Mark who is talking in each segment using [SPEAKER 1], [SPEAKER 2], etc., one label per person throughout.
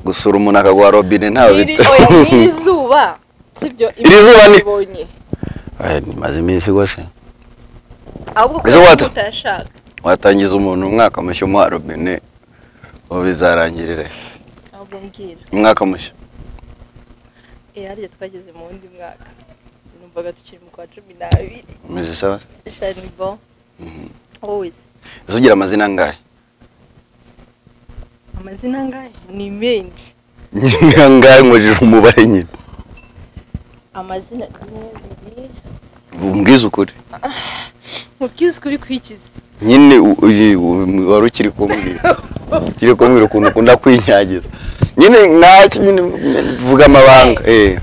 [SPEAKER 1] gusura umuntu akaguha robine ntawe
[SPEAKER 2] Iri- oya, n'iri zuba sibyo
[SPEAKER 1] Iri zuba ni-
[SPEAKER 2] ibonye
[SPEAKER 1] Maze iminsi rwose
[SPEAKER 2] ahubwo
[SPEAKER 1] Izo
[SPEAKER 2] kubera
[SPEAKER 1] what?
[SPEAKER 2] ko utashaka
[SPEAKER 1] watangiza umuntu umwaka mushya umuha robine ubu bizarangirire
[SPEAKER 2] ahubwo mbwira
[SPEAKER 1] umwaka mushya
[SPEAKER 2] eh harya twageze mu wundi mwaka numvaga tukiri mu kwa cumi n'abiri
[SPEAKER 1] umeze sawa
[SPEAKER 2] shani bo
[SPEAKER 1] Mhm.
[SPEAKER 2] wowe se
[SPEAKER 1] Ese ugira amazina angahe
[SPEAKER 2] amazina angahe ni menshi
[SPEAKER 1] angahe nkurije umubare nyine
[SPEAKER 2] amazina rimwe bibiri
[SPEAKER 1] umbwize ukuri
[SPEAKER 2] mubwiza ukuri kwikiza
[SPEAKER 1] nyine u- uyi- u- wari ukiri kumbwira ukiri kumbwira ukuntu ukunda kwinyagiza nyine ntacyo nyine vuga amabanga eh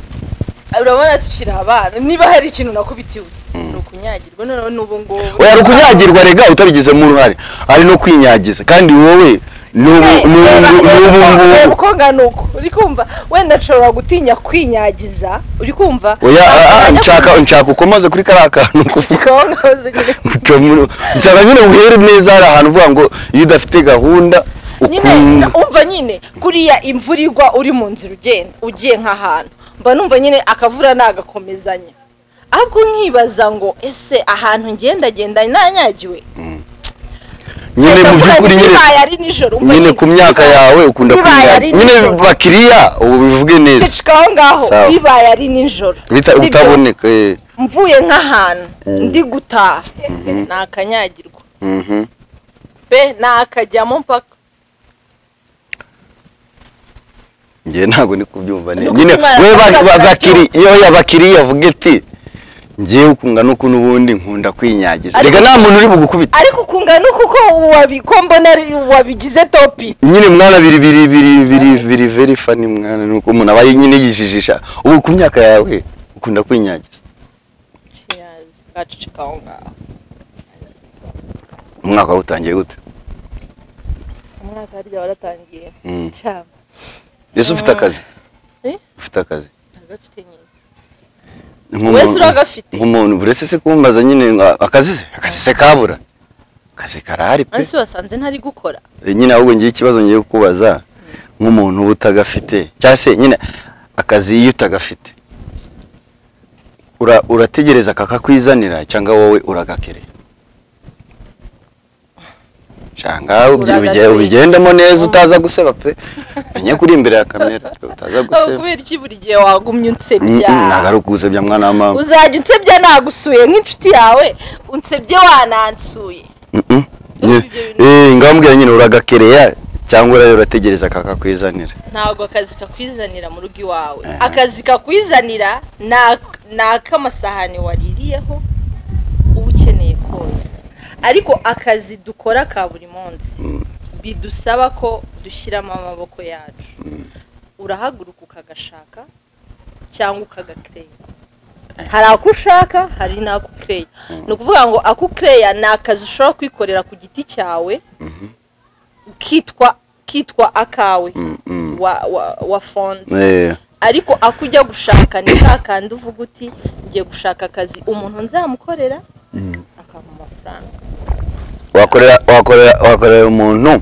[SPEAKER 2] urabona tukiri abana niba hari ikintu nakubitiwe
[SPEAKER 1] Mm.
[SPEAKER 2] ni ukunyagirwa noneho n'ubu ngubu
[SPEAKER 1] oya hari ukunyagirwa rega utabigizemo uruhare hari no kwinyagiza kandi wowe ni ubu- ni ubu ni ubu ngubu
[SPEAKER 2] uko ngana uko uri kumva wenda nshobora gutinya kwinyagiza uri kumva
[SPEAKER 1] oya ah, ah, nshaka nshaka ukomoze kuri kariya kantu kuvuga Nshaka mu- nshaka nyine uhere neza hari ahantu uvuga ngo iyo udafite gahunda
[SPEAKER 2] nyine
[SPEAKER 1] ukunda
[SPEAKER 2] umva nyine kuriya imvura igwa uri mu nzira ugenda ugiye nk'ahantu mba numva nyine akavura nagakomezanya ahubwo nkibaza ngo ese ahantu ngendagenda nanyagiwe
[SPEAKER 1] nyine mu by'ukuri nyine
[SPEAKER 2] bibaye ari nijoro umva
[SPEAKER 1] nyine ku myaka yawe ukunda
[SPEAKER 2] Bibaye ari
[SPEAKER 1] kwinyagiza nyine
[SPEAKER 2] nijoro.
[SPEAKER 1] bakiriya ubu bivuge neza
[SPEAKER 2] ceceka aho ngaho
[SPEAKER 1] Sawa.
[SPEAKER 2] bibaye ari nijoro
[SPEAKER 1] Bita-
[SPEAKER 2] sibyo?
[SPEAKER 1] utaboneka eh.
[SPEAKER 2] mvuye nk'ahantu ndi gutaha ni akanyagirwa
[SPEAKER 1] Mhm.
[SPEAKER 2] pe ni akajyamo mpaka
[SPEAKER 1] njye ntabwo ndi kubyumva neza
[SPEAKER 2] Nuko
[SPEAKER 1] nyine
[SPEAKER 2] umwana
[SPEAKER 1] we ba-
[SPEAKER 2] avuga
[SPEAKER 1] ba-
[SPEAKER 2] ati,
[SPEAKER 1] bakiri iyo yabakiriya avuga ati ngewe ukungana uku n'ubundi nkunda kwinyagiza
[SPEAKER 2] Ariko-
[SPEAKER 1] reka nta muntu uri bugukubita
[SPEAKER 2] ariko ukungana uku ko wabi- ko mbona ari- wabigize topi
[SPEAKER 1] nyine mwana biri biri biri biri biri very funny mwana nuko umuntu aba nyine yijijisha ubu ku myaka yawe ukunda kwinyagiza
[SPEAKER 2] gaceceka aho ngaho
[SPEAKER 1] umwaka wawe utangiye gute
[SPEAKER 2] umwaka harya waratangiye
[SPEAKER 1] Mm.
[SPEAKER 2] cyane
[SPEAKER 1] ese ufite akazi
[SPEAKER 2] Eh?
[SPEAKER 1] ufite akazi
[SPEAKER 2] ntagafite nyine
[SPEAKER 1] Nk'umuntu-
[SPEAKER 2] Wese uragafite?
[SPEAKER 1] nk'umuntu buretse se kumbaza nyine ngo akazi se akazi se kabura akazi karahari pe
[SPEAKER 2] ariko si wasanze ntari gukora
[SPEAKER 1] nyine ahubwo ngiye ikibazo ngiye kukubaza nk'umuntu uba utagafite cyangwa se nyine akazi iyo utagafite ura- urategereza kakakwizanira cyangwa wowe uragakerera cyangwa ubyi- ubige-
[SPEAKER 2] Uragakerera.
[SPEAKER 1] ubigendamo neza utaza guseba pe menya kuri imbere ya kamera pe, utaza
[SPEAKER 2] aho
[SPEAKER 1] guseba
[SPEAKER 2] kubera iki buri gihe wagumye
[SPEAKER 1] Mm,
[SPEAKER 2] unsebya
[SPEAKER 1] mm, ntabwo ari ukuzebya mwana wa mama
[SPEAKER 2] uzajya unsebya nagusuye nk'inshuti yawe unsebye wanansuye
[SPEAKER 1] Mm, mm. Nyine-
[SPEAKER 2] ibyo bintu-
[SPEAKER 1] eh, ngambwira nyine uragakereya cyangwa urayo urategereza kakakwizanira
[SPEAKER 2] ntabwo akazi kakwizanira mu rugo iwawe
[SPEAKER 1] Eh.
[SPEAKER 2] akazi kakwizanira ni ak- ni ak'amasahani waririyeho uba ukeneye koza ariko akazi dukora ka buri munsi bidusaba ko dushyiramo amaboko yacu urahaguruka ukagashaka cyangwa ukagakereya hari ako ushaka hari n'ako ukereya ni ukuvuga ngo ako ukereya ni akazi ushobora kwikorera ku giti cyawe kitwa kitwa akawe
[SPEAKER 1] Mm, mm.
[SPEAKER 2] wa wa wa fonse
[SPEAKER 1] Eh.
[SPEAKER 2] ariko ako ujya gushaka ni ka kandi uvuga uti ngiye gushaka akazi umuntu nzamukorera akampa amafaranga
[SPEAKER 1] wakorera wakorera wakorera umuntu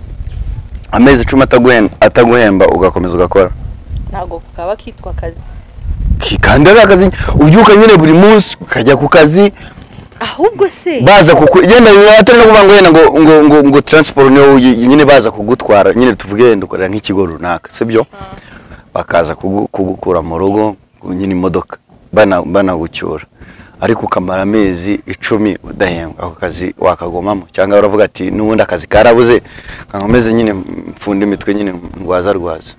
[SPEAKER 1] amezi icumi ataguhemba ataguhemba ugakomeza ugakora
[SPEAKER 2] ntabwo kaba kitwa akazi
[SPEAKER 1] Ki- kandi ari akazi ubyuka nyine buri munsi ukajya ku kazi
[SPEAKER 2] ahubwo se
[SPEAKER 1] baza kuku yenda atari no kuvuga ngo yenda ngo ngo ngo, ngo transport niyo uyi- nyine baza kugutwara nyine tuvuge yenda ukorera nk'ikigo runaka sibyo bakaza kugu- kugukura mu rugo nyine imodoka bana banagucyura ariko ukamara amezi icumi udahembwa ako kazi wakagomamo cyangwa uravuga ati n'ubundi akazi karabuze kankomeze nyine mfunde imitwe nyine rwaza rwaza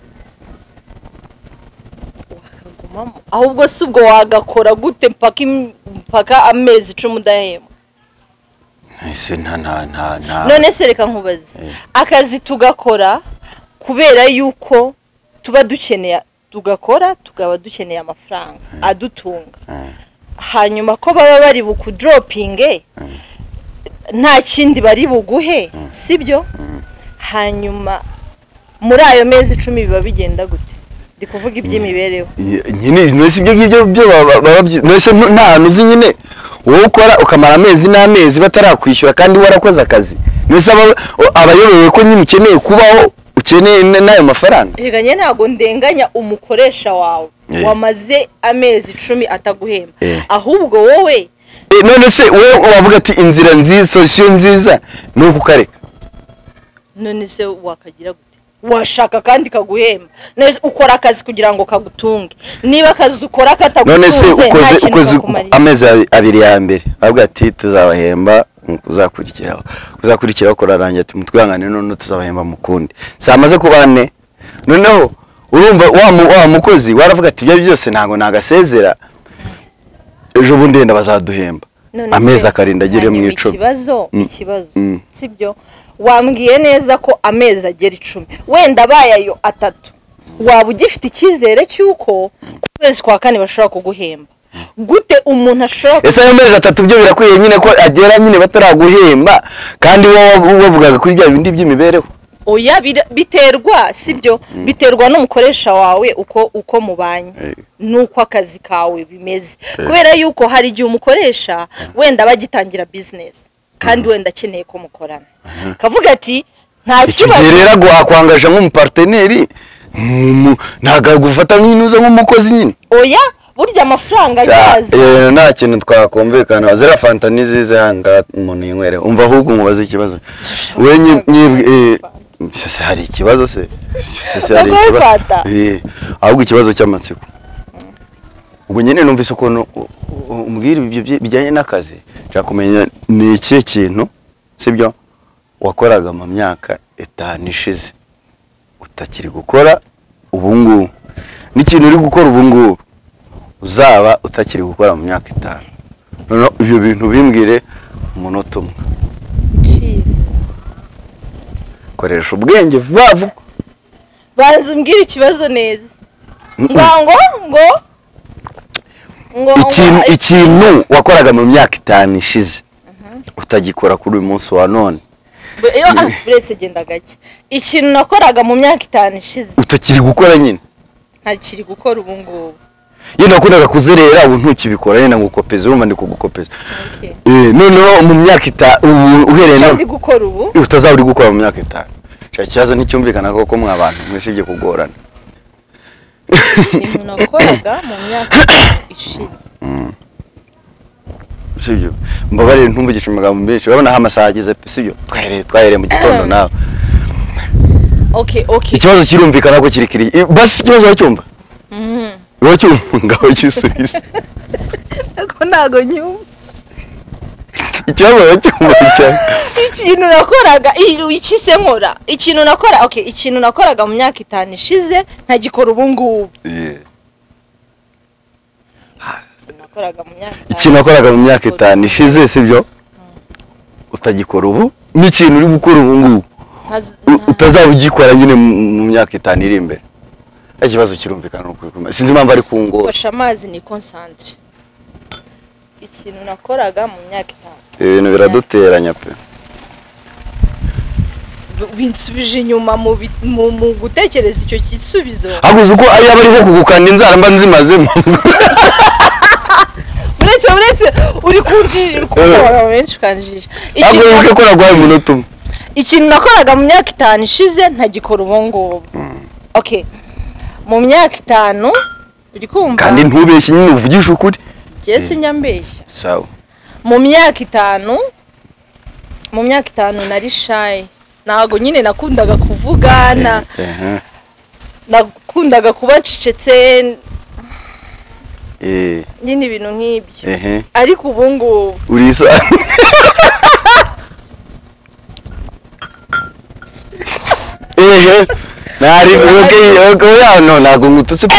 [SPEAKER 2] wakagumamo ahubwo si ubwo wagakora gute mpaka im- mpaka amezi icumi udahema
[SPEAKER 1] ese nta nta nta nta
[SPEAKER 2] none se reka nkubaze
[SPEAKER 1] Eh.
[SPEAKER 2] akazi tugakora kubera yuko tuba dukeneye tugakora tukaba dukeneye amafaranga adutunga
[SPEAKER 1] Eh,
[SPEAKER 2] hanyuma ko baba bari bukudoropinge nta kindi bari buguhe sibyo hanyuma muri ayo mezi icumi biba bigenda gute ndi kuvuga iby'imibereho
[SPEAKER 1] y- nyine nese ibyo ngibyo byo baba- baba byi- nese ntu- nta hantu uzi nyine wowe ukora ukamara amezi n'amezi batarakwishyura kandi warakoze akazi nese aba aba ayobewe ko nyine ukeneye kubaho ukeneye n- n'ayo mafaranga
[SPEAKER 2] nteganya ntabwo ndenganya umukoresha wawe
[SPEAKER 1] Eh.
[SPEAKER 2] wamaze amezi icumi ataguhemba
[SPEAKER 1] Eh.
[SPEAKER 2] ahubwo wowe
[SPEAKER 1] Eh, none se wowe wavuga ati inzira nziza solution nziza ni ukukareka
[SPEAKER 2] none se wakagira gute washaka kandi kaguhemba neza ukora akazi kugira ngo kagutunge niba akazi ukora katagutunze
[SPEAKER 1] none se
[SPEAKER 2] nta
[SPEAKER 1] ukoze
[SPEAKER 2] kintu
[SPEAKER 1] ukoze
[SPEAKER 2] kakumarira.
[SPEAKER 1] amezi abi- abiri ya mbere avuga ati tuzabahemba mu kuzakurikiraho kuzakurikiraho kurarangira ati mutwihangane none tuzabahemba mu kundi samaze kuba ne noneho urumva wa mu- wa mukozi waravuga ati ibyo byose ntabwo nagasezera ejo bundi yenda bazaduhemba
[SPEAKER 2] None se,
[SPEAKER 1] amezi akarinda agere mu
[SPEAKER 2] hanyuma
[SPEAKER 1] icumi
[SPEAKER 2] ikibazo
[SPEAKER 1] Mm.
[SPEAKER 2] ikibazo
[SPEAKER 1] Mm.
[SPEAKER 2] sibyo wambwiye neza ko amezi agera icumi wenda abaye ayo atatu waba ugifite icyizere cy'uko ku kwezi kwa kane bashobora kuguhemba gute umuntu ashobora ku-
[SPEAKER 1] ese ayo mezi atatu byo birakwiye nyine ko agera nyine bataraguhemba kandi wowe wavugaga kuri bya bindi by'imibereho
[SPEAKER 2] oya bira- biterwa sibyo biterwa n'umukoresha wawe uko uko mubanye
[SPEAKER 1] Eh.
[SPEAKER 2] n'uko akazi kawe bimeze kubera yuko hari igihe umukoresha wenda bagitangira bizinesi kandi wenda akeneye ko mukorana kavuga ati nta
[SPEAKER 1] icyo gihe
[SPEAKER 2] kibazo
[SPEAKER 1] rero agwakwangaje nk'umuparteneri ntumu- ntabwo agufata nk'inuza nk'umukozi nyine
[SPEAKER 2] oya burya amafaranga azaza
[SPEAKER 1] Eh, nta kintu twakumvikana ziriya fanta ni zize hanga umuntu yinywere umva ahubwo umubaze ikibazo we nyi- nyi- eh, se hari ikibazo se Se- se hari
[SPEAKER 2] Bagoye
[SPEAKER 1] ikibazo.
[SPEAKER 2] fanta.
[SPEAKER 1] Eh, ahubwo ikibazo cy'amatsiko ubwo nyine numvise ukuntu u- u- umbwira ibyo byi- bijyanye n'akazi nshaka kumenya ni ikihe kintu sibyo wakoraga mu myaka itanu ishize utakiri gukora ubu ngubu n'ikintu uri gukora ubu ngubu uzaba utakiri gukora mu myaka itanu noneho ibyo bintu bimbwire umunota umwe
[SPEAKER 2] Jesus.
[SPEAKER 1] koresha ubwenge vuba vuba
[SPEAKER 2] banza umbwire ikibazo neza
[SPEAKER 1] Mm-mm.
[SPEAKER 2] ngo ngo ngo ngo
[SPEAKER 1] ikintu
[SPEAKER 2] ngo-
[SPEAKER 1] ikintu wakoraga mu myaka itanu ishize utagikora kuri uyu munsi wa none
[SPEAKER 2] Be- iyo ah, uretse genda gake ikintu nakoraga mu myaka itanu ishize
[SPEAKER 1] utakiri gukora nyine
[SPEAKER 2] ntakiri gukora ubu ngubu
[SPEAKER 1] yenda wakundaga kuzerera ubu ntukibikora yenda ngukopeza urumva ndi kugukopeza
[SPEAKER 2] Okay.
[SPEAKER 1] Eh, noneho mu myaka itanu ubu uhereye
[SPEAKER 2] Icyo
[SPEAKER 1] none
[SPEAKER 2] ndi gukora ubu
[SPEAKER 1] utazaba uri gukora mu myaka itanu Nshaka ikibazo nticyumvikana koko mwa bantu mwesibye kugorana
[SPEAKER 2] ikintu nakoraga mu myaka ishize
[SPEAKER 1] sibyo mbabarire ntumvugishe amagambo menshi urabona aho amasaha ageze pe sibyo twahereye twahereye mu gitondo nawe
[SPEAKER 2] okay okay
[SPEAKER 1] ikibazo kirumvikana ko kiri kiri Eh, basi ikibazo uracyumva
[SPEAKER 2] Mhm.
[SPEAKER 1] uracyumva ngaho gisubize
[SPEAKER 2] ariko ntago nyumva
[SPEAKER 1] ikibazo uracyumva cyane
[SPEAKER 2] ikintu nakoraga i- iki se nkora ikintu nakora okay ikintu nakoraga mu myaka itanu ishize ntagikora ubu ngubu
[SPEAKER 1] Eh,
[SPEAKER 2] nakoraga mu myaka itanu
[SPEAKER 1] ikintu wakoraga mu myaka
[SPEAKER 2] ishize.
[SPEAKER 1] itanu ishize sibyo utagikora ubu n'ikintu uri gukora ubu ngubu
[SPEAKER 2] Ntaz-
[SPEAKER 1] u- utazaba ugikora nyine mu- mu myaka itanu iri imbere nta kibazo kirumvikana ni ukuri kumenya. sinzi impamvu ari kungora
[SPEAKER 2] Gufasha amazi ni concentre. Ikintu nakoraga mu myaka itanu.
[SPEAKER 1] ibintu biraduteranya pe
[SPEAKER 2] B- Binsubije inyuma mu bi- mu mu gutekereza icyo gisubizo.
[SPEAKER 1] haguze uko yaba ariho kugukanda inzara mba nzimazemo
[SPEAKER 2] Uretse uretse uri kunjiji uri
[SPEAKER 1] Eh.
[SPEAKER 2] kuba benshi kanjiji.
[SPEAKER 1] ntabwo
[SPEAKER 2] Ikintu
[SPEAKER 1] wibuke ko naguhaye umunota umwe
[SPEAKER 2] ikintu nakoraga mu myaka itanu ishize ntagikora ubu ngubu. Okay. Mu myaka itanu uri kumva
[SPEAKER 1] kandi ntubeshye nyine uvugishe ukuri
[SPEAKER 2] njye sinyambeshya.
[SPEAKER 1] sawa
[SPEAKER 2] Mu myaka itanu mu myaka itanu nari shy. Ntago nyine nakundaga kuvugana.
[SPEAKER 1] Eh, eh,
[SPEAKER 2] nakundaga kuba ncecetse
[SPEAKER 1] eh,
[SPEAKER 2] nyine ibintu nk'ibyo
[SPEAKER 1] eh, eh.
[SPEAKER 2] ariko ubu ngubu
[SPEAKER 1] uri isa ehe nari okay okay no ntabwo ngututse pe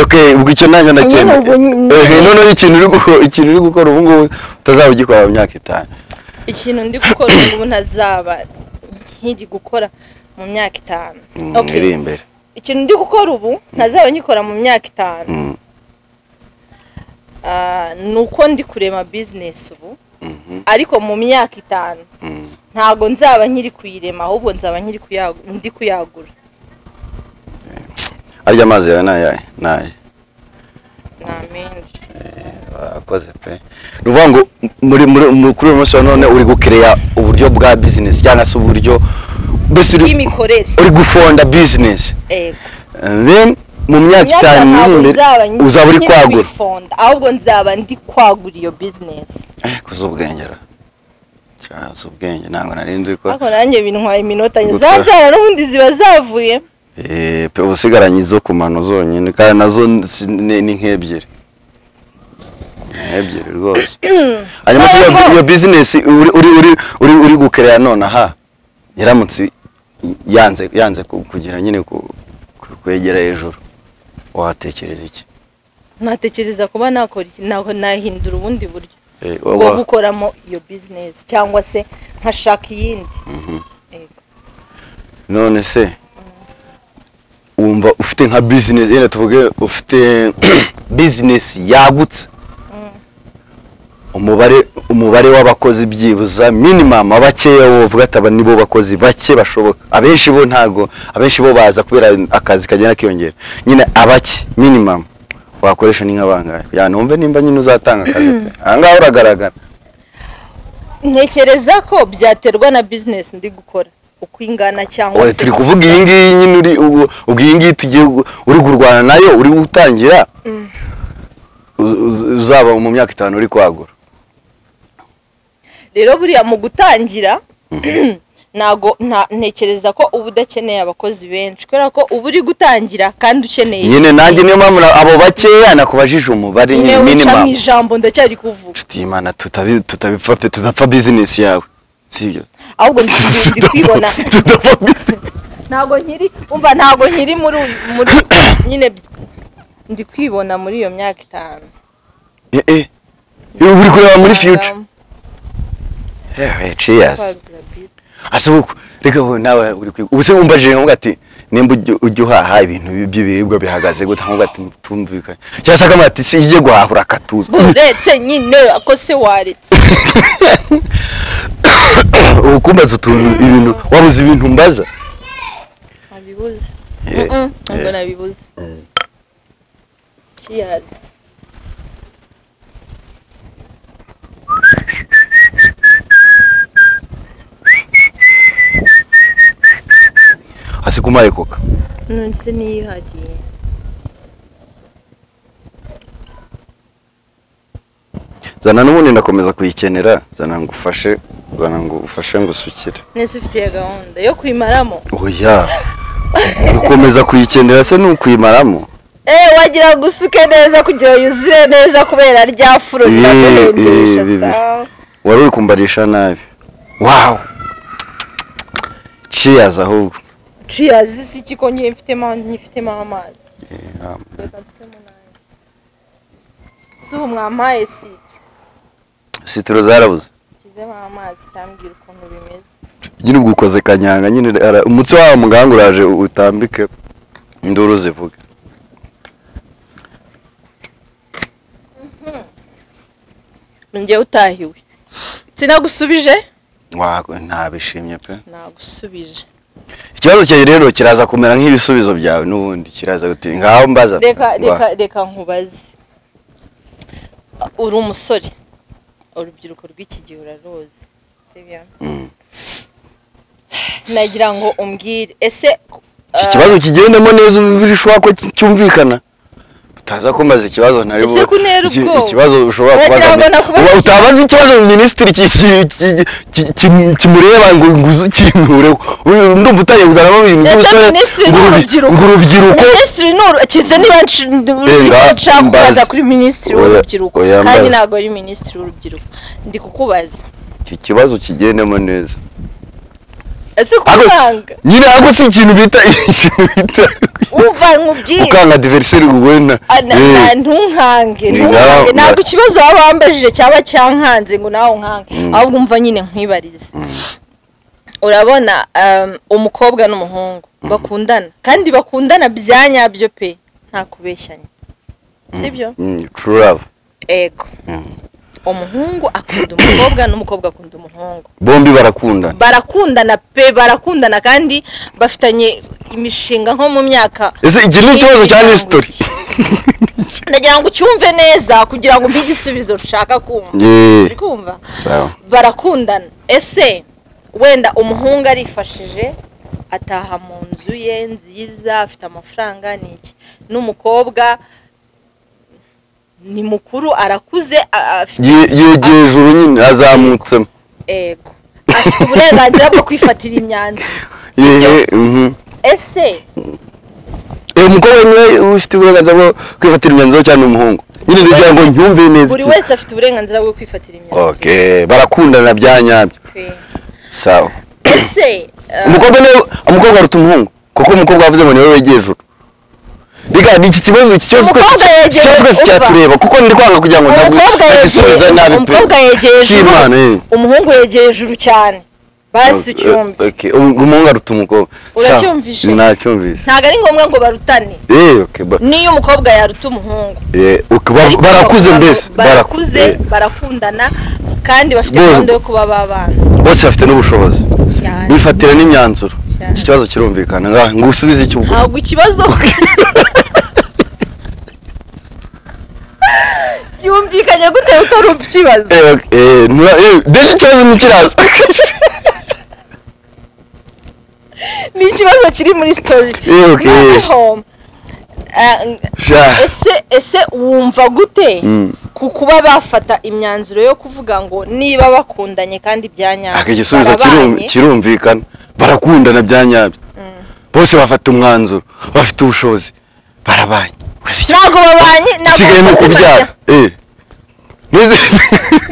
[SPEAKER 1] okay ubwo icyo nanjye
[SPEAKER 2] Nyine
[SPEAKER 1] ndakemera
[SPEAKER 2] ubwo nyine.
[SPEAKER 1] ehe none ikintu uri gukora ikintu uri gukora ubu ngubu utazaba ugikora mu myaka itanu
[SPEAKER 2] ikintu ndi gukora ubu ngubu ntazaba nkiri gukora mu myaka itanu
[SPEAKER 1] Mm,
[SPEAKER 2] Okay.
[SPEAKER 1] iri imbere
[SPEAKER 2] ikintu ndi gukora ubu ntazaba ngikora mu myaka itanu
[SPEAKER 1] Mm,
[SPEAKER 2] Ah, ni uko ndi kurema bizinesi ubu
[SPEAKER 1] mhm,
[SPEAKER 2] ariko mu myaka itanu
[SPEAKER 1] mm.
[SPEAKER 2] ntabwo nzaba nkiri kuyirema ahubwo nzaba nkiri kuyagu- ndi kuyagura
[SPEAKER 1] arya amazi yawe ni ayahe ni ayahe
[SPEAKER 2] nta menshi
[SPEAKER 1] akoze pe ni ukuvuga ngo muri muri muri- kuri uyu munsi wa none uri gukereya uburyo bwa bizinesi cyangwa se uburyo mbese uri-
[SPEAKER 2] y'imikorere
[SPEAKER 1] uri gufonda bizinesi
[SPEAKER 2] yego
[SPEAKER 1] then mu myaka itanu iri imbere uzaba uri kwagura
[SPEAKER 2] kwifonda ahubwo nzaba ndi kwagura iyo bizinesi
[SPEAKER 1] Eh, kuza ubwenge ra cyaza ubwenge ntabwo nari nzi ko
[SPEAKER 2] ariko nanjye bintwaye iminota nke za
[SPEAKER 1] Gutwara.
[SPEAKER 2] nzara n'ubundi ziba zavuye
[SPEAKER 1] Eh, pe usigaranye izo ku mano zonyine kandi nazo si- ni ni nk'ebyiri Ni nk'ebyiri rwose hanyuma se iyo-
[SPEAKER 2] Ntabwo.
[SPEAKER 1] iyo bizinesi uri uri uri uri uri gukerera nonaha yaramutse yanze yanze ku- kugira nyine ku- ku- kwegera hejuru watekereza iki
[SPEAKER 2] ntatekereza kuba nakora iki naho nahindura ubundi buryo
[SPEAKER 1] Eh,
[SPEAKER 2] bwo
[SPEAKER 1] waba-
[SPEAKER 2] gukoramo iyo bizinesi cyangwa se nkashaka iyindi
[SPEAKER 1] Mhm.
[SPEAKER 2] Yego.
[SPEAKER 1] none se wumva ufite nka bizinesi yenda tuvuge ufite bizinesi yagutse umubare umubare w'abakozi byibuza minimamu bakeya wovuga ati aba nibo bakozi bake bashoboka abenshi bo ntago abenshi bo baza kubera akazi kagenda kiyongera nyine abake minimamu wakoresha ni nk'abangahe kugira ngo numve nimba nyine uzatanga akazi pe aha ngaha uragaragara
[SPEAKER 2] ntekereza ko byaterwa na bizinesi ndi gukora uko ingana cyangwa
[SPEAKER 1] Oya, turi kuvuga iyi ngiyi nyine uri ubu- ubwo iyi ngiyi tugiye gu- uri kurwana nayo uri gutangira uz- uz- uzaba mu myaka itanu uri kwagura
[SPEAKER 2] rero buriya mu gutangira ntago nta- ntekereza ko uba udakeneye abakozi benshi kubera ko uba uri gutangira kandi ukeneye
[SPEAKER 1] nyine nanjye niyo mpamvu na- abo bakeya nakubajije umubare
[SPEAKER 2] nyine
[SPEAKER 1] nyine
[SPEAKER 2] wica mu
[SPEAKER 1] minimamu
[SPEAKER 2] ijambo ndacyari kuvuga
[SPEAKER 1] inshuti y'imana tutabi- tutapfa pe tudapfa bizinesi yawe sibyo
[SPEAKER 2] ahubwo ndi- ndi kwibona
[SPEAKER 1] Tudapfa business.
[SPEAKER 2] ntago nkiri umva ntago nkiri muri uyu- muri nyine bi- ndi kwibona muri iyo myaka itanu
[SPEAKER 1] Eh, eh. uri kureba muri future
[SPEAKER 2] Nagamo,
[SPEAKER 1] Eh, eh, cheers
[SPEAKER 2] kwagura business.
[SPEAKER 1] ase uku reka ubu nawe uri kwiga ubu se wumvajije nkuvuga ati nimba ujya- ujya uhaha ibintu bi- by'ibiribwa bihagaze gute nkuvuga ati tumvikane cyangwa se akavuga ati si ujye guhahura akatuza
[SPEAKER 2] uretse nyine ako se waretse
[SPEAKER 1] ubu kumbaza utuntu ibintu wabuze ibintu mbaza
[SPEAKER 2] ntabibuze
[SPEAKER 1] Eh,
[SPEAKER 2] Mm-mm, ntabwo
[SPEAKER 1] eh.
[SPEAKER 2] nabibuze Cheers.
[SPEAKER 1] ase kumaye koka
[SPEAKER 2] none se niyihagiye
[SPEAKER 1] zana n'ubundi ndakomeza kuyikenera zana ngo ufashe zana ngo ufashe ngo usukire
[SPEAKER 2] nese ufitiye gahunda yo kuyimaramo
[SPEAKER 1] oya gukomeza kuyikenera se ni ukuyimaramo
[SPEAKER 2] eee wagira ngo usuke neza kugira ngo yuzure neza kubera rya furo
[SPEAKER 1] Eh,
[SPEAKER 2] riraguhendesha
[SPEAKER 1] eh, bibi.
[SPEAKER 2] sa
[SPEAKER 1] wari uri kumbarisha nabi wawu ciyazi ahubwo
[SPEAKER 2] ciyazi si iki ko njye mfitemo nyifitemo amazi Reka mfitemo n'ayo. si ubu mwampaye si
[SPEAKER 1] sitiro zarabuze
[SPEAKER 2] nshyizemo amazi cyambwira ukuntu bimeze
[SPEAKER 1] nyine ubwo ukoze kanyanga nyine ara- umutsi wawe muganga uraje u- utambike induru zivuga
[SPEAKER 2] njyewe utahiwe sinagusubije
[SPEAKER 1] wawe ntabishimye pe
[SPEAKER 2] nagusubije
[SPEAKER 1] ikibazo cyawe rero kiraza kumera nk'ibisubizo byawe n'ubundi kiraza guti ngaho mbaza pe,
[SPEAKER 2] reka
[SPEAKER 1] ngwa."
[SPEAKER 2] reka reka nkubaze uri umusore urubyiruko rw'iki gihe uraruzi sibyo
[SPEAKER 1] Mm.
[SPEAKER 2] nagira ngo umbwire ese
[SPEAKER 1] iki
[SPEAKER 2] ah,
[SPEAKER 1] kibazo kigendemo neza ubishobora ko cy- cyumvikana utaza kumbaza ikibazo ntari
[SPEAKER 2] Ese
[SPEAKER 1] bu-
[SPEAKER 2] kuntera
[SPEAKER 1] iki-
[SPEAKER 2] ubwoba?
[SPEAKER 1] ikibazo ushobora
[SPEAKER 2] Wagira
[SPEAKER 1] kubaza
[SPEAKER 2] ngo
[SPEAKER 1] mi-
[SPEAKER 2] nakubaza
[SPEAKER 1] Uba- utabaza ikibazo minisitiri ki- ki- ki- ki- ki- kimureba ngo ngo uzikinureho Uyu ndumva utangiye kuzanamo ibintu
[SPEAKER 2] Ese
[SPEAKER 1] by'ubusore
[SPEAKER 2] minisitiri
[SPEAKER 1] ngo urubi-
[SPEAKER 2] n'urubyiruko?
[SPEAKER 1] ngo urubyiruko
[SPEAKER 2] minisitiri ni uru kize niba nsh- ndi-
[SPEAKER 1] Renga,
[SPEAKER 2] urubyiruko nshaka
[SPEAKER 1] mbaza.
[SPEAKER 2] kubaza kuri minisitiri
[SPEAKER 1] Oya,
[SPEAKER 2] w'urubyiruko
[SPEAKER 1] oya,
[SPEAKER 2] kandi
[SPEAKER 1] mbaza.
[SPEAKER 2] ntabwo ari minisitiri w'urubyiruko ndi kukubaza
[SPEAKER 1] iki kibazo kigendemo neza
[SPEAKER 2] ese kukanga
[SPEAKER 1] nyine ahubwo si ikintu bita ikintu bita
[SPEAKER 2] wumva nkubwire
[SPEAKER 1] ukanga diveriseri wenda
[SPEAKER 2] Ah, na-
[SPEAKER 1] Eh,
[SPEAKER 2] na- ntunkange
[SPEAKER 1] Ni
[SPEAKER 2] ntunkange
[SPEAKER 1] ngaho-
[SPEAKER 2] ntabwo ikibazo waba wambajije cyaba cyankanze ngo nawe unkange
[SPEAKER 1] Mm.
[SPEAKER 2] ahubwo umva nyine nkwibarize urabona um, umukobwa n'umuhungu bakundana kandi bakundana bya nyabyo pe nta kubeshyanya sibyo
[SPEAKER 1] mm, true love
[SPEAKER 2] ego
[SPEAKER 1] Mm.
[SPEAKER 2] umuhungu akunda umukobwa n'umukobwa akunda umuhungu
[SPEAKER 1] bombi barakundana
[SPEAKER 2] barakundana pe barakundana kandi bafitanye imishinga nko mu myaka
[SPEAKER 1] ese iki ni ikibazo cya nesitori
[SPEAKER 2] ndagira ngo ucyumve neza kugira ngo umpe igisubizo nshaka kumva
[SPEAKER 1] Yeee,
[SPEAKER 2] uri kumva
[SPEAKER 1] sawa
[SPEAKER 2] barakundana ese wenda umuhungu arifashije ataha mu nzu ye nziza afite amafaranga ni iki n'umukobwa ni mukuru arakuze a- a- afite
[SPEAKER 1] Ye- yegeye ijuru nyine azamutsemo
[SPEAKER 2] ego afite uburenganzira bwo kwifatira imyanzuro
[SPEAKER 1] yehe mhm.
[SPEAKER 2] ese
[SPEAKER 1] Eh, umukobwa niwe ufite uburenganzira bwo kwifatira imyanzuro cyane umuhungu nyine ngira ngo nyumve neza
[SPEAKER 2] buri
[SPEAKER 1] iki-
[SPEAKER 2] wese afite uburenganzira bwo kwifatira imyanzuro
[SPEAKER 1] okay barakundana bya nyabyo
[SPEAKER 2] pe.
[SPEAKER 1] sawa
[SPEAKER 2] ese eh,
[SPEAKER 1] umukobwa niwe umukobwa aruta umuhungu kuko umukobwa wavuze ngo niwe wegeye ijuru reka ni iki kibazo iki kibazo
[SPEAKER 2] Umukobwa
[SPEAKER 1] twese iki
[SPEAKER 2] yegeye
[SPEAKER 1] kibazo twese
[SPEAKER 2] uva.
[SPEAKER 1] cyatureba kuko ndi kwanga kugira ngo ntabwo
[SPEAKER 2] umukobwa
[SPEAKER 1] bagisubiza
[SPEAKER 2] yegeye
[SPEAKER 1] nabi pe
[SPEAKER 2] umukobwa yegeye ijuru
[SPEAKER 1] Cy'Imana, eh.
[SPEAKER 2] umuhungu yegeye ijuru cyane basi ucyumve
[SPEAKER 1] Okay, um- umuhungu aruta umukobwa Sawa.
[SPEAKER 2] Uracyumvise?
[SPEAKER 1] nacyumvise
[SPEAKER 2] ntabwo ari ngombwa ngo barutane
[SPEAKER 1] Eh, okay, ba-
[SPEAKER 2] niyo umukobwa yaruta umuhungu
[SPEAKER 1] eh, okay, ba-
[SPEAKER 2] Ariko
[SPEAKER 1] barakuze
[SPEAKER 2] abantu
[SPEAKER 1] mbese
[SPEAKER 2] barakuze
[SPEAKER 1] Baraku- eh,
[SPEAKER 2] barakundana kandi bafite
[SPEAKER 1] Bo-
[SPEAKER 2] gahunda yo kuba babana
[SPEAKER 1] bose bafite n'ubushobozi
[SPEAKER 2] cyane
[SPEAKER 1] bifatira n'imyanzuro
[SPEAKER 2] Cyane.
[SPEAKER 1] iki kibazo kirumvikana Nga- ngo usubize icyo ubwo
[SPEAKER 2] ntabwo ikibazo cyumvikanye gute utari ikibazo
[SPEAKER 1] Eh, okay, eh, nura- eh, mbese ikibazo ntikiraza
[SPEAKER 2] ni ikibazo kiri muri sitori
[SPEAKER 1] Eh, okay.
[SPEAKER 2] noneho eh,
[SPEAKER 1] Sha.
[SPEAKER 2] ese ese wumva gute
[SPEAKER 1] Mm.
[SPEAKER 2] ku kuba bafata imyanzuro yo kuvuga ngo niba bakundanye kandi bya
[SPEAKER 1] aka
[SPEAKER 2] nyabyo
[SPEAKER 1] igisubizo kirum-
[SPEAKER 2] barabanye,
[SPEAKER 1] kirumvikana barakundana bya nyabyo bose bafata umwanzuro bafite ubushobozi barabanye Gusa icyo-
[SPEAKER 2] ntabwo babanye ntabwo
[SPEAKER 1] isigaye ni
[SPEAKER 2] bakoze
[SPEAKER 1] ukubyara
[SPEAKER 2] bajya-
[SPEAKER 1] Eh. Nize-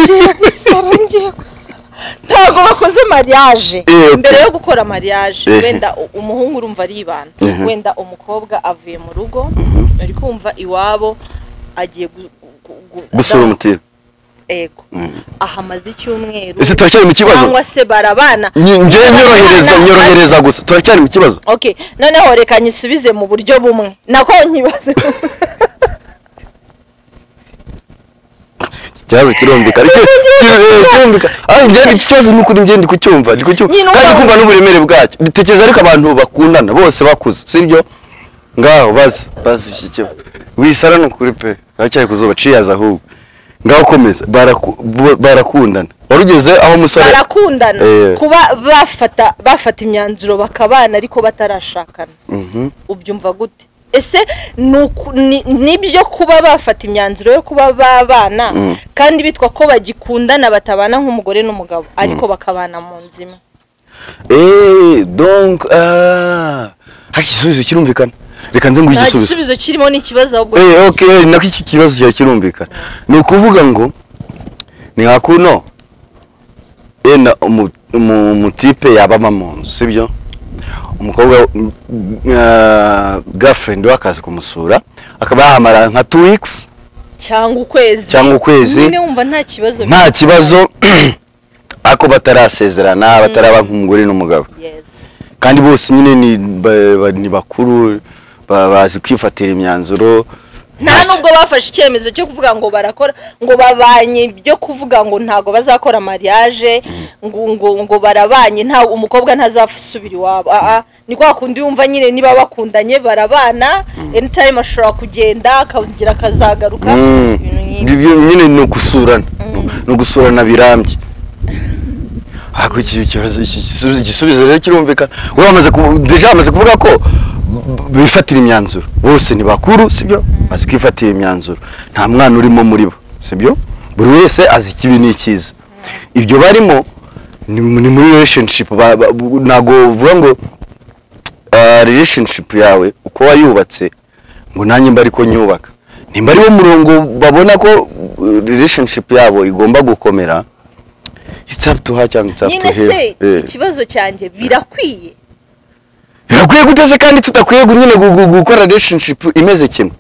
[SPEAKER 2] ngiye gusara ngiye gusara ntabwo bakoze mariage
[SPEAKER 1] Eh, okay.
[SPEAKER 2] mbere yo gukora mariage
[SPEAKER 1] Eh.
[SPEAKER 2] wenda u- umuhungu urumva aribana
[SPEAKER 1] Mhm.
[SPEAKER 2] wenda umukobwa avuye mu rugo ari kumva iwabo agiye gu- gu- gu-
[SPEAKER 1] gusura umutira
[SPEAKER 2] ego
[SPEAKER 1] Mhm.
[SPEAKER 2] ahamaze icyumweru
[SPEAKER 1] ese turacyari mu kibazo
[SPEAKER 2] cyangwa se barabana
[SPEAKER 1] Nyi- njye nyorohereza nyorohereza gusa turacyari mu kibazo
[SPEAKER 2] okay noneho reka nyisubize mu buryo bumwe nako nkibaze
[SPEAKER 1] ikibazo kirumvikana Icyo- eh, kirumvikana Ah, njye iki kibazo ni ukuri njye ndi kucyumva ndi
[SPEAKER 2] Nyine
[SPEAKER 1] kucyumva
[SPEAKER 2] ubwo-
[SPEAKER 1] kandi kumva n'uburemere bwacyo dutekereza ariko abantu bakundana bose bakuze sibyo ngaho bazi bazi iki kibazo wisara ni ukuri pe haracyari ku zuba ciyaza ahubwo ngaho komeza Baraku- bu- barakundana wari ugeze aho umusore
[SPEAKER 2] barakundana
[SPEAKER 1] Eh.
[SPEAKER 2] kuba bafata bafata imyanzuro bakabana ariko batarashakana
[SPEAKER 1] Mhm.
[SPEAKER 2] ubyumva gute ese ni uku- ni- nibyo kuba bafata imyanzuro yo kuba babana
[SPEAKER 1] Mm.
[SPEAKER 2] kandi bitwa ko bagikundana batabana nk'umugore n'umugabo ariko bakabana mu nzima
[SPEAKER 1] Eh, donc ah hari igisubizo kirumvikana reka nze nguhe
[SPEAKER 2] nta
[SPEAKER 1] igisubizo
[SPEAKER 2] gisubizo kirimo n'ikibazo ahubwo
[SPEAKER 1] Eh, okay, nako iki kibazo kiba kirumvikana ni ukuvuga ngo ni nka kuno yenda umu- umu- umutipe yabama mu nzu sibyo umukobwa girlfriend we akaza kumusura akaba yahamara nka two weeks
[SPEAKER 2] cyangwa ukwezi
[SPEAKER 1] Cyangwa ukwezi.
[SPEAKER 2] nyine wumva nta kibazo
[SPEAKER 1] nta
[SPEAKER 2] bifite.
[SPEAKER 1] kibazo ariko batarasezerana bataraba nk'umugore n'umugabo
[SPEAKER 2] Yes.
[SPEAKER 1] kandi bose nyine ni ba- ba- ni bakuru ba- bazi kwifatira imyanzuro
[SPEAKER 2] nta nubwo bafashe icyemezo cyo kuvuga ngo barakora ngo babanye byo kuvuga ngo ntabwo bazakora mariage ngo ngo ngo barabanye nta umukobwa ntazasubira iwabo aa ni kwa kundi yumva nyine niba bakundanye barabana anytime ashobora kugenda akongera akazagaruka
[SPEAKER 1] Mm.
[SPEAKER 2] ibintu nk'ibyo
[SPEAKER 1] Ibyo nyine ni ugusurana ni ugusurana birambye ariko iki kibazo iki gisubizo igisubizo rero kirumvikana wowe wamaze ku- deja bamaze kuvuga ko b- bifatira imyanzuro bose ni bakuru sibyo bazi kwifatira imyanzuro nta mwana urimo muri bo sibyo buri wese azi ikibi n'ikiza ibyo barimo ni ni muri relationship ba- ba- bu- ntabwo uvuga ngo ah, relationship yawe uko wayubatse ngo nanjye mba ariko nyubaka nimba ariwo murongo babona ko uh, relationship yabo igomba gukomera it's up to her cyangwa it's up to
[SPEAKER 2] nyine se
[SPEAKER 1] him Eh.
[SPEAKER 2] ikibazo cyanjye birakwiye
[SPEAKER 1] birakwiye guteze kandi tudakwiye gu- nyine gu- gu- gukora relationship imeze kimwe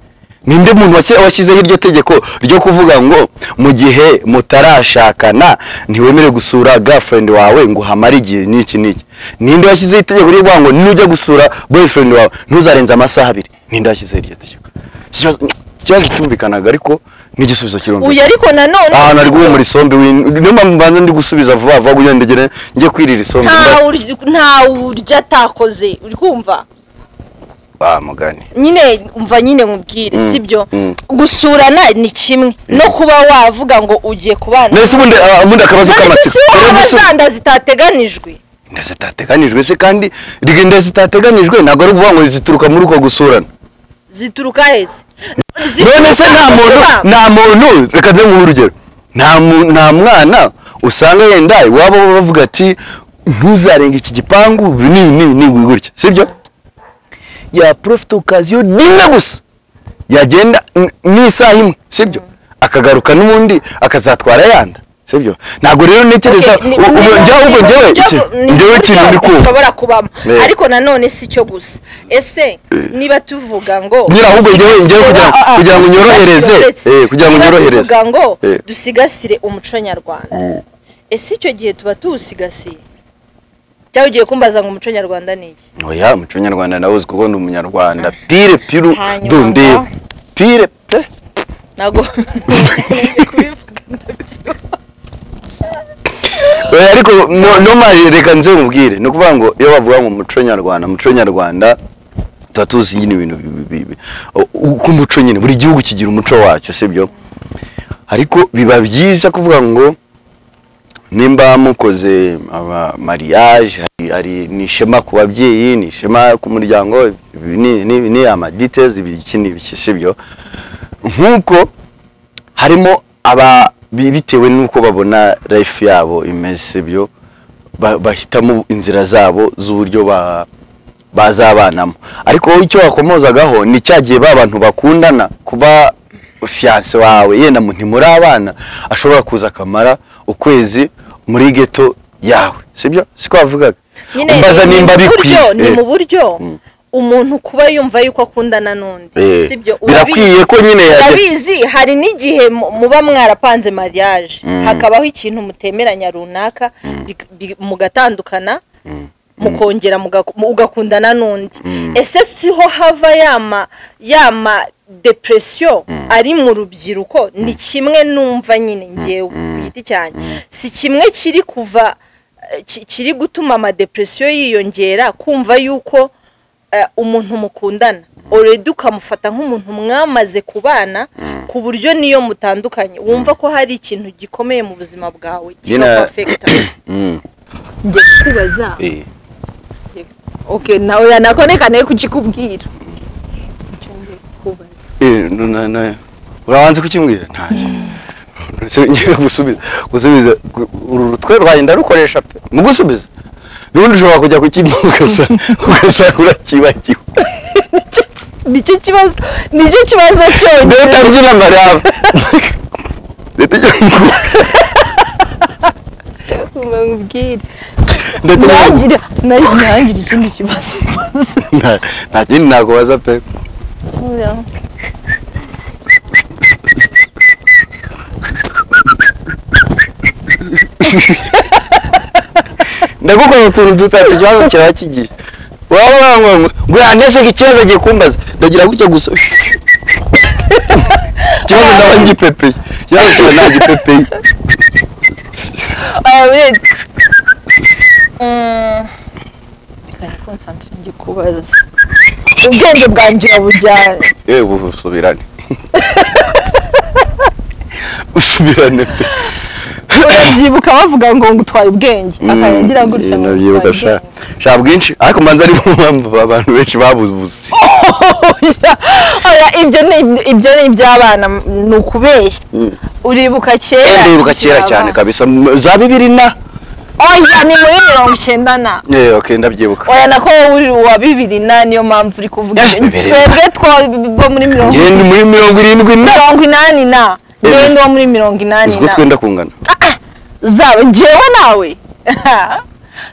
[SPEAKER 1] ninde muntu wase- washyizeho iryo tegeko ryo kuvuga ngo mu gihe mutarashakana ntiwemerewe gusura girlfriend wawe ngo hamare igihe n'iki n'iki ninde washyizeho itegeko ryo kuvuga ngo nujya gusura boyfriend wawe ntuzarenze amasaha abiri ninde washyizeho iryo tegeko Ikibazo- ikibazo cyumvikanaga ariko n'igisubizo kirumvikana
[SPEAKER 2] uyu ariko nanone
[SPEAKER 1] ahantu ari guhumura isombe win- niyo mpamvu mbanza ndi gusubiza vuba vuba kugira ngo ndegere njye kwirira isombe
[SPEAKER 2] nta urya- nta urya atakoze uri kumva
[SPEAKER 1] ba mugani
[SPEAKER 2] nyine umva nyine mubwire
[SPEAKER 1] Mm,
[SPEAKER 2] sibyo
[SPEAKER 1] mm.
[SPEAKER 2] gusurana ni kimwe no kuba wavuga ngo ugiye kubana
[SPEAKER 1] mbese ubundi ah, ubundi akabazo
[SPEAKER 2] none
[SPEAKER 1] k'amatsiko
[SPEAKER 2] se si wowe
[SPEAKER 1] Rero
[SPEAKER 2] haba
[SPEAKER 1] gusu-
[SPEAKER 2] zanda zitateganijwe
[SPEAKER 1] zitateganijwe se kandi rigenda zitateganijwe ntabwo ari ukuvuga ngo zituruka muri uko gusurana
[SPEAKER 2] zituruka heza
[SPEAKER 1] none se nta muntu nta muntu reka nze mu urugero nta mu- nta mwana usanga yenda iwabo bavuga ati ntuzarenga iki gipangu ibi ni ni ni ibi gutya sibyo ya profite okaziyo rimwe gusa yagenda n- n'isaha imwe sibyo akagaruka n'ubundi akazatwara yanda sibyo ntabwo rero ntekereza u- ubu njyewe ahubwo njyewe iki- njyewe ikintu ndi kumva
[SPEAKER 2] ushobora kubamo
[SPEAKER 1] Yeah.
[SPEAKER 2] ariko nanone si cyo gusa ese niba tuvuga ngo
[SPEAKER 1] Nyira ahubwo njyewe- njyewe kugira-
[SPEAKER 2] Ah, ah, ah,
[SPEAKER 1] kugira ngo nyorohereze.
[SPEAKER 2] dusigasire-
[SPEAKER 1] Eh, kugira ngo
[SPEAKER 2] niba
[SPEAKER 1] nyorohereze.
[SPEAKER 2] tuvuga ngo
[SPEAKER 1] Eh.
[SPEAKER 2] dusigasire umuco nyarwanda ese icyo gihe tuba tuwusigasiye cyangwa ugiye kumbaza ngo umuco nyarwanda ni iki
[SPEAKER 1] oya umuco nyarwanda nawuzi kuko ndi umunyarwanda pire piru
[SPEAKER 2] Hanyuma.
[SPEAKER 1] dundeba pire pe
[SPEAKER 2] ntabwo kubivuga
[SPEAKER 1] oya ariko no- no mari reka nze mubwire ni ukuvuga ngo iyo bavuga ngo umuco nyarwanda umuco nyarwanda tuba tuzi nyine ibintu bi- bi- bi- o- uko umuco nyine buri gihugu kigira umuco wacyo sibyo ariko biba byiza kuvuga ngo nimba mukoze ama mariage hari, hari ni ishema ku babyeyi ni ishema ku muryango ibi ni ni- ni ama details ibi iki ni ibiki sibyo nkuko harimo aba bi- bitewe n'uko babona life yabo imeze sibyo ba- bahitamo inzira zabo z'uburyo ba bazabanamo ariko wowe icyo wakomozagaho ni cya gihe ba bantu bakundana kuba fiyanse wawe yenda mu- ntimuri abana ashobora kuza akamara ukwezi muri geto yawe sibyo siko wavugaga umbaza
[SPEAKER 2] ni
[SPEAKER 1] nimba
[SPEAKER 2] mu
[SPEAKER 1] bikwiye
[SPEAKER 2] buryo- ni
[SPEAKER 1] Eh,
[SPEAKER 2] mu buryo
[SPEAKER 1] Mm.
[SPEAKER 2] umuntu kuba yumva yuko akundana n'undi
[SPEAKER 1] eh.
[SPEAKER 2] sibyo
[SPEAKER 1] birakwiye ko nyine yajya
[SPEAKER 2] urabizi hari n'igihe mu- muba mwarapanze mariage
[SPEAKER 1] Mm.
[SPEAKER 2] hakabaho ikintu mutemeranya runaka bik- bi- mugatandukana mukongera mugaku- mu- ugakundana n'undi ese siho hava yama yama depression ari mu rubyiruko ni kimwe numva nyine ngewe ku giti cyanjye si kimwe kiri kuva eh, ki- kiri gutuma amadepresiyo yiyongera kumva yuko eh, umuntu mukundana oredi ukamufata nk'umuntu mwamaze kubana ku buryo niyo mutandukanye wumva ko hari ikintu gikomeye mu buzima bwawe
[SPEAKER 1] Nyina-
[SPEAKER 2] kikakwafekita
[SPEAKER 1] Mm,
[SPEAKER 2] njye kubaza
[SPEAKER 1] eh.
[SPEAKER 2] okay nawe yanakone nayo kukikubwira
[SPEAKER 1] Eh, no, no, no. urabanza kukimbwira ntacyo Se- ngiye gusubiza gusubiza gu- uru rutwe rwagenda rukoresha pe mu gusubiza n'ubundi ushobora kujya kukimbwira ugasa ugasa urakibagiwe
[SPEAKER 2] nicyo kibazo nicyo kibazo cyonyine
[SPEAKER 1] leta mbyina maraba leta ijya mu-
[SPEAKER 2] mubwire
[SPEAKER 1] leta ijya mu-
[SPEAKER 2] ntangire ntangire ikindi kibazo
[SPEAKER 1] Nta- nta kindi nakubaza pe ndagukoze utuntu dutatu ikibazo kiraba kigiye waba urangwa ngo ngo yandeseke ikibazo agiye kumbaza ndagira gutya gusa ikibazo ndaba ngipepeye ikibazo kiba nta gipepeye
[SPEAKER 2] kubaza ubwenge bwanjye urabujyana
[SPEAKER 1] yewe ubu usubirane usubirane pe
[SPEAKER 2] urabyibuka bavuga ngo ngutwaye ubwenge akarangira gutya ngo
[SPEAKER 1] nabyibuka
[SPEAKER 2] ngutwaye
[SPEAKER 1] sha sha bwinshi ariko manza ari mu mpamvu abantu benshi babuze
[SPEAKER 2] Oya, oya ibyo ni ibyo ni iby'abana ni ukubeshya uribuka kera
[SPEAKER 1] ndibuka kera cyane kabisa m- za bibiri na
[SPEAKER 2] oya ni muri mirongo icyenda na
[SPEAKER 1] yewe okay ndabyibuka
[SPEAKER 2] oya nako wowe uri uwa bibiri na niyo mpamvu uri kuvuga
[SPEAKER 1] Eh,
[SPEAKER 2] ibyo
[SPEAKER 1] bibiri na.
[SPEAKER 2] twebwe two muri mirongo
[SPEAKER 1] njye ni muri mirongo irindwi na
[SPEAKER 2] mirongo inani na
[SPEAKER 1] Eh.
[SPEAKER 2] yewe ni uwo muri mirongo inani
[SPEAKER 1] uziko
[SPEAKER 2] na
[SPEAKER 1] twenda kungana
[SPEAKER 2] zawe njyewe nawe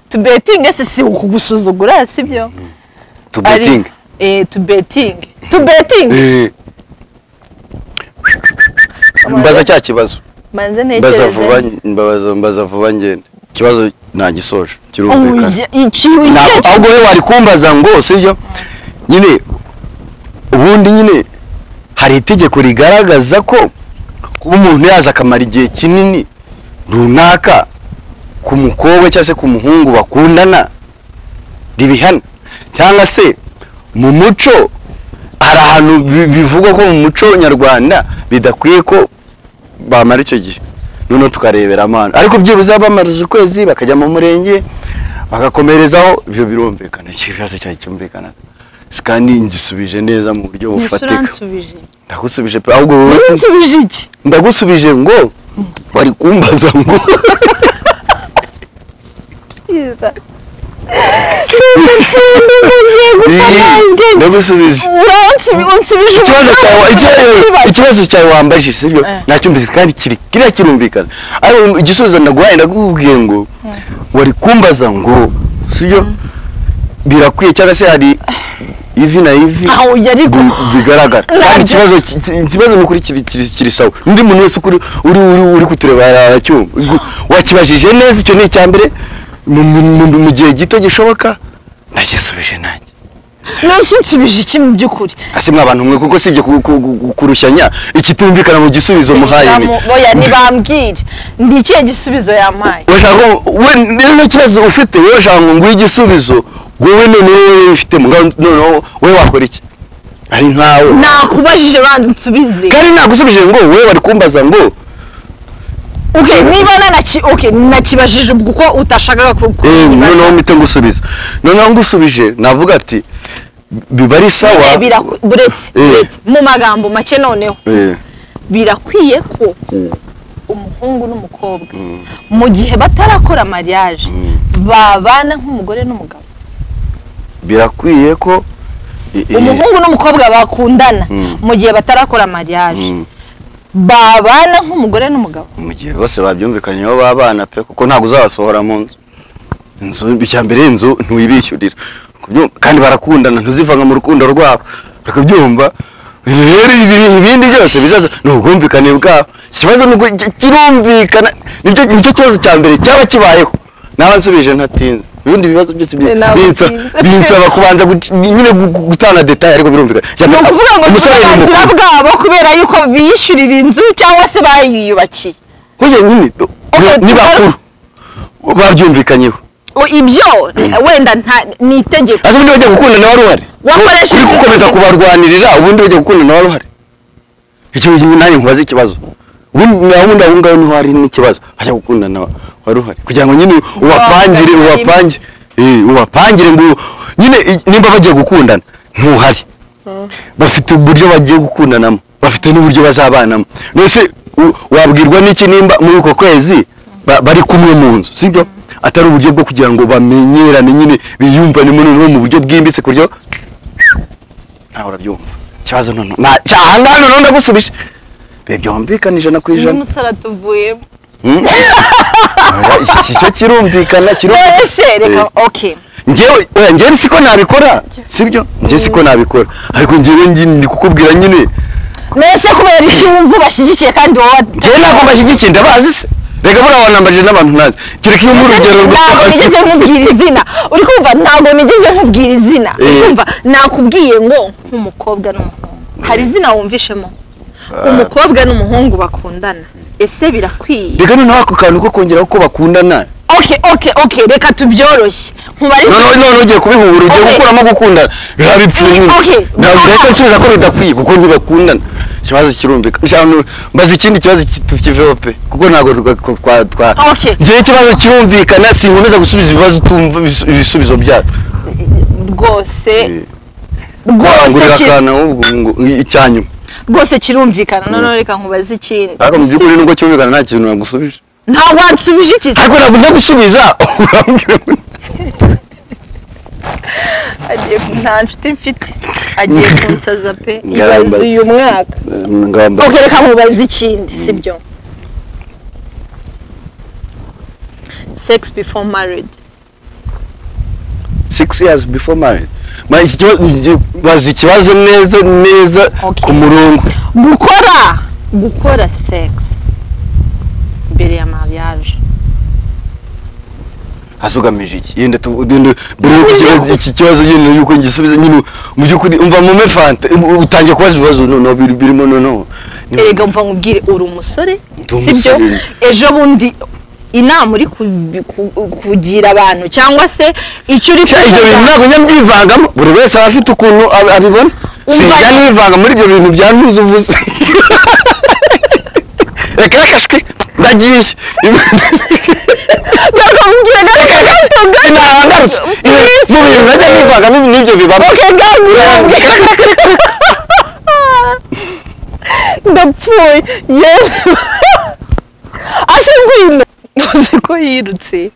[SPEAKER 2] tubetinge se si ukugusuzugura sibyo
[SPEAKER 1] to
[SPEAKER 2] Ari-
[SPEAKER 1] betting
[SPEAKER 2] eh tubetinge tubetinge
[SPEAKER 1] Eh. mbaza cya kibazo
[SPEAKER 2] manze
[SPEAKER 1] mbaza
[SPEAKER 2] ntekereze
[SPEAKER 1] vuba mbaza mbaza vuba ngende ikibazo ntagisoje kirumvikana
[SPEAKER 2] Uya, iki- iki-
[SPEAKER 1] Ntabwo- ahubwo we wari kumbaza ngo sibyo nyine ubundi nyine hari itegeko rigaragaza ko kuba umuntu yaza akamara igihe kinini runaka ku mukobwa cyangwa se ku muhungu bakundana ribihana cyangwa se mu muco hari ahantu bi- bivugwa ko mu muco nyarwanda bidakwiye ko bamara icyo gihe noneho tukarebera amana ariko byibuze bamara ukwezi bakajya mu murenge bagakomerezaho ibyo birumvikana ikibazo cyari cyumvikana kandi ngisubije neza mu buryo bufatika
[SPEAKER 2] uransubije
[SPEAKER 1] ndagusubije pe ahubwo wowe
[SPEAKER 2] uransubije iki
[SPEAKER 1] ndagusubije ngo bari kumbaza ngo
[SPEAKER 2] byiza Ndagusubije.
[SPEAKER 1] ndagusubije
[SPEAKER 2] Uransubi- unsubije
[SPEAKER 1] ikibazo cyawe ikibazo- ikibazo cyawe wambajije sibyo
[SPEAKER 2] Eh.
[SPEAKER 1] nacyumvise kandi kiri kiriya kirumvikana ariko igisubizo ndaguhaye ndakubwiye ngo wari kumbaza ngo sibyo birakwiye cyangwa se hari ivi na ivi
[SPEAKER 2] Aho ujya ariko
[SPEAKER 1] bi- bigaragara kandi
[SPEAKER 2] Nabyo.
[SPEAKER 1] ikibazo ki- ki- ikibazo ni ukuri kiri kiri- kiri sawa undi muntu wese ukuri uri uri uri kutureba aracyumva Gu- wakibajije neza icyo ni icya mbere mu- mu- mu- mu gihe gito gishoboka nagisubije nanjye
[SPEAKER 2] nose unsubije iki mu by'ukuri
[SPEAKER 1] ese mwa bantu mwe kuko sibyo ku- ku- ku- kurushanya ikitumvikana mu gisubizo muhaye ni
[SPEAKER 2] Nzamu- boya ntibambwire ni ikihe gisubizo yampaye
[SPEAKER 1] urashaka ko we rero ikibazo ufite wowe ushaka ngo nguhe igisubizo wowe none wowe ufite mu noneho wowe wakora iki ari nkawe
[SPEAKER 2] nakubajije banza unsubize
[SPEAKER 1] kandi nagusubije ngo wowe bari kumbaza ngo
[SPEAKER 2] Okay, niba nanaki okay, nakibajije ubwo uko utashakaga ku- ku-
[SPEAKER 1] eh noneho mpite ngusubiza noneho ngusubije navuga ati biba ari sawa
[SPEAKER 2] Bire- biraku- buretse
[SPEAKER 1] Eh.
[SPEAKER 2] buretse mu magambo make noneho
[SPEAKER 1] Eh,
[SPEAKER 2] birakwiye ko umuhungu n'umukobwa mu gihe batarakora mariage babana nk'umugore n'umugabo
[SPEAKER 1] birakwiye ko eh, eh,
[SPEAKER 2] umuhungu n'umukobwa bakundana
[SPEAKER 1] Mm.
[SPEAKER 2] mu gihe batarakora mariage
[SPEAKER 1] mm,
[SPEAKER 2] babana nk'umugore n'umugabo
[SPEAKER 1] mu gihe bose babyumvikanyeho babana pe kuko ntabwo uzabasohora mu nzu inzu icya mbere inzu ntiwibishyurira Kubyumva- kandi barakundana ntuzivanga mu rukundo rwabo bakabyumva rero ibi- ibindi byose bizaza ni ubwumvikane bwabo ikibazo ni uko ki- kirumvikana nicyo nicyo kibazo cya mbere cyaba kibayeho nawe nsubije ntatinze ibindi bibazo byose bi-
[SPEAKER 2] Eh, ntabwo
[SPEAKER 1] binsa-
[SPEAKER 2] utinze.
[SPEAKER 1] binsaba kubanza guc- nyine gu- gu- gutanga detaye ariko birumvikana Icya
[SPEAKER 2] ni
[SPEAKER 1] mbere,
[SPEAKER 2] ukuvuga ngo ni
[SPEAKER 1] umusore ni
[SPEAKER 2] uburenganzira
[SPEAKER 1] mukuru.
[SPEAKER 2] bwabo kubera yuko biyishyurira inzu cyangwa se bayiyubakiye
[SPEAKER 1] burya nyine
[SPEAKER 2] Okay,
[SPEAKER 1] ni bakuru babyumvikanyeho
[SPEAKER 2] O, ibyo wenda nta- ni itegeko
[SPEAKER 1] ese ubundi bajya gukunda nawe ruhare
[SPEAKER 2] Wakoresheje
[SPEAKER 1] uri gukomeza
[SPEAKER 2] itegeko.
[SPEAKER 1] kubarwanirira ubundi bajya gukunda nawe ruhare icyo gihe nanjye nkubaze ikibazo ubundi nawe ubundi aho ngaho niho hari n'ikibazo bajya gukunda nawe ruhare kugira ngo nyine ubapangire
[SPEAKER 2] Wabaga nyine.
[SPEAKER 1] ubapangire eh, ubapangire ngo nyine i- nimba bagiye gukundana ntuhari bafite uburyo bagiye gukundanamo bafite n'uburyo bazabanamo mbese u- wabwirwa n'iki nimba muri uko kwezi ba- bari kumwe mu nzu sibyo atari uburyo bwo kugira ngo bamenyerane nyine biyumvanemo noneho mu buryo bwimbitse ku buryo nawe urabyumva ikibazo noneho nta cyahangaha noneho ndagusubije Ibi byumvikana ijana ku ijana
[SPEAKER 2] n'umusore atuvuyemo
[SPEAKER 1] Hmm? Oya, iki- iki cyo kirumvikana kirumvikana
[SPEAKER 2] ese reka
[SPEAKER 1] Eh.
[SPEAKER 2] okay
[SPEAKER 1] ngewe oya ngewe siko nabikora sibyo ngewe siko nabikora ariko ngewe ngi- ndi kukubwira nyine
[SPEAKER 2] mbese kubera iki wumva ubashyigikiye kandi wowe
[SPEAKER 1] ngewe ntabwo mbashyigikiye ndabazi se reka buriya wanambaje n'abantu ntazi kereka iyo muri urugero rwo
[SPEAKER 2] ntabwo nigeze nkubwira izina uri kumva ntabwo nigeze nkubwira izina uri
[SPEAKER 1] Eh.
[SPEAKER 2] kumva nakubwiye ngo nk'umukobwa n'umuhungu hari izina wumvishemo umukobwa n'umuhungu bakundana ese birakwiye
[SPEAKER 1] reka noneho ako kantu ko kongeraho ko bakundana
[SPEAKER 2] okay okay okay reka tubyoroshye nkubarize
[SPEAKER 1] noneho noneho ugiye kubihura ugiye
[SPEAKER 2] Okay.
[SPEAKER 1] gukuramo gukundana biba bipfuye nyine
[SPEAKER 2] Okay.
[SPEAKER 1] ntabwo reka nsubiza ko bidakwiye kuko ntibakundana ikibazo kirumvikana Nshaka no- mbaza ikindi kibazo ki- tukiveho pe kuko ntabwo twa- twa- twa- twa-
[SPEAKER 2] Okay.
[SPEAKER 1] ngewe ikibazo kirumvikana sinkomeza gusubiza ibibazo utumva ibisu- ibisubizo byabyo
[SPEAKER 2] rwose rwose
[SPEAKER 1] rwose
[SPEAKER 2] ki-
[SPEAKER 1] akana ahubwo ngo icyanyuma
[SPEAKER 2] rwose kirumvikana noneho reka nkubaze ikindi
[SPEAKER 1] ariko mu by'ukuri nubwo cyumvikana nta kintu nagusubije
[SPEAKER 2] nta wansubije iki se?
[SPEAKER 1] ariko ntabwo ndagusubiza urambwira ngo
[SPEAKER 2] agiye ku- nta nshuti mfite agiye kunsaza pe
[SPEAKER 1] Ngaramba.
[SPEAKER 2] ibaze uyu mwaka
[SPEAKER 1] ngamba
[SPEAKER 2] ok reka nkubaze ikindi sibyo sex before married
[SPEAKER 1] six years before marriage Ma, iki kibazo iki- bazi ikibazo neza neza
[SPEAKER 2] Okay.
[SPEAKER 1] ku murongo
[SPEAKER 2] gukora gukora sex mbere ya mariage
[SPEAKER 1] hasi ugamije iki yenda tu- yenda mbere yuko iki- iki kibazo nyine yuko ngisubiza nyine mu by'ukuri umva mume fanta um, utangiye kubaza ibibazo noneho biri- birimo noneho Ni-
[SPEAKER 2] erega mva nkubwire uri umusore
[SPEAKER 1] Ndi umusore.
[SPEAKER 2] sibyo ejo bundi inama uri kubi- ku- kugira abantu cyangwa se icyo uri
[SPEAKER 1] Cya, ibyo bintu
[SPEAKER 2] kuvuga-
[SPEAKER 1] ntabwo njya mbyivangamo buri wese aba afite ukuntu ab- abibona
[SPEAKER 2] Umva-
[SPEAKER 1] sinjya nivanga muri ibyo bintu bya ntuzi uvuze reka reka shwi ndagiye
[SPEAKER 2] Ntabwo nkubwire, ntabwo
[SPEAKER 1] sinahagarutse mu bintu najya nivagamo ibi nibyo bibamo
[SPEAKER 2] ndapfuye yewe ase ngwino uzi ko yirutse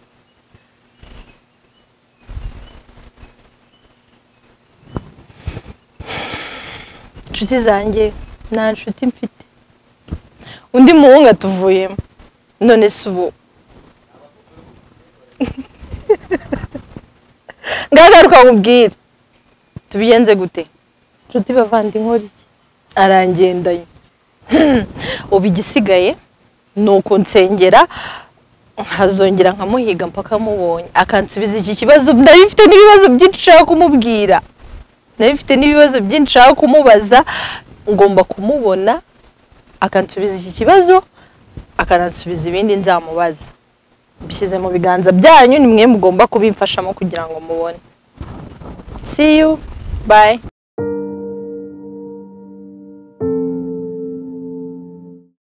[SPEAKER 2] inshuti zanjye nta nshuti mfite undi muhungu atuvuyemo none se ubu ngagaruka nkubwire tubigenze gute inshuti bavandi inkora iki arangendanye ubu igisigaye ni ukunsengera nkazongera nkamuhiga mpaka amubonye akansubiza iki kibazo ndabifite n'ibibazo byinshi nshaka kumubwira ndabifite n'ibibazo byinshi nshaka kumubaza ngomba kumubona akansubiza iki kibazo akanansubiza ibindi nzamubaza mbishyize mu biganza byanyu ni mwe mugomba kubimfashamo kugira ngo mubone see you bye